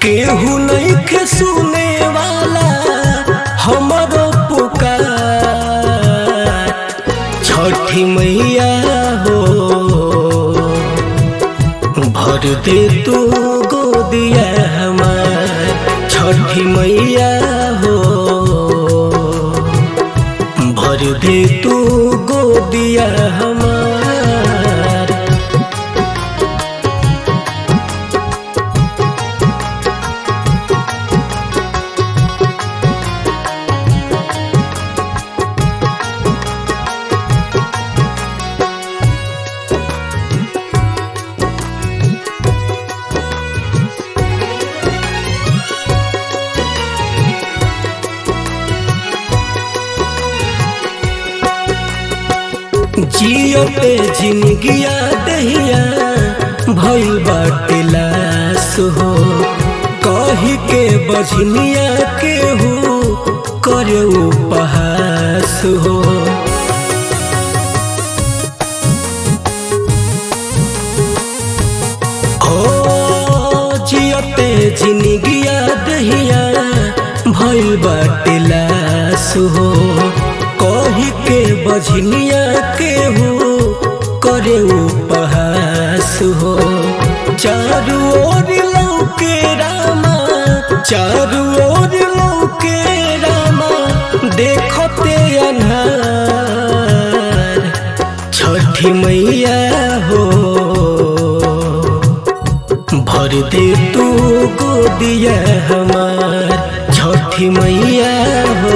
केहू नइखे सुने वाला हमरो पुकार छठी मैया हो भर दे तू गोदिया हमार छठी मैया हो भर दे तू गोदिया हमार जियो पे जिंदगिया दहिया भइल बाटे लाश हो कही के बजनिया के हो करे उपहास हो ओ जियते जिंदगिया दहिया भइल बाटे लाश हो कही के बजनिया के हो करे उपहास हो चारू ओर लौके रामा चारू ओर लौके रामा देखते अन्हार छठी मैया हो भर दे तू गोदिया हमार छठी मैया हो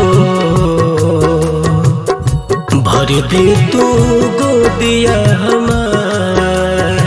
भर दे तू गोदिया हमार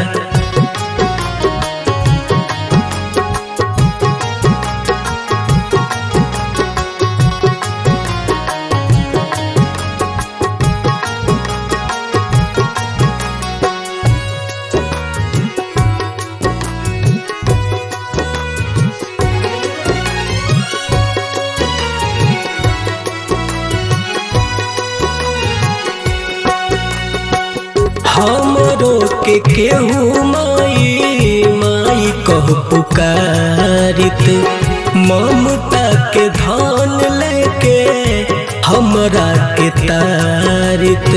हमरो के केहू माई माई कह पुकारित ममता के धान लेके हमरा के तारित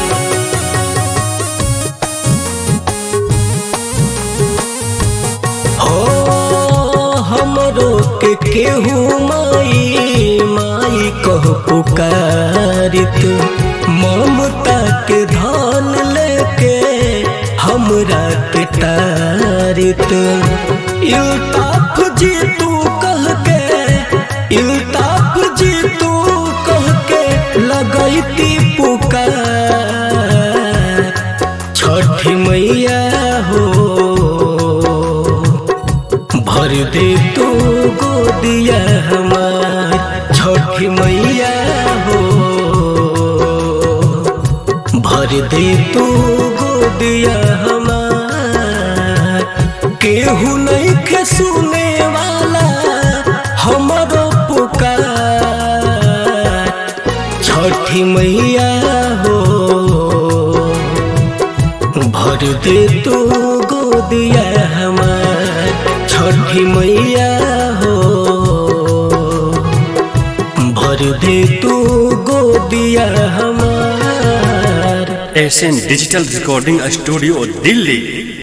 हो हमरो के केहू माई माई कह पुकारित ममता के धान लेके हमरा के तारित इल्ताफ जी तू कह के इल्ताफ जी तू कह के लगैती पुकार छठी मैया हो भर दे तू गोदिया हमार छठी मैया हो भर दे तू गोदिया हमार केहू नइखे सुने वाला हमरो पुकार छठी मैया हो भर दे तू गोदिया हमार छठी मैया हो भर दे तू गोदिया हमार S N digital recording studio Delhi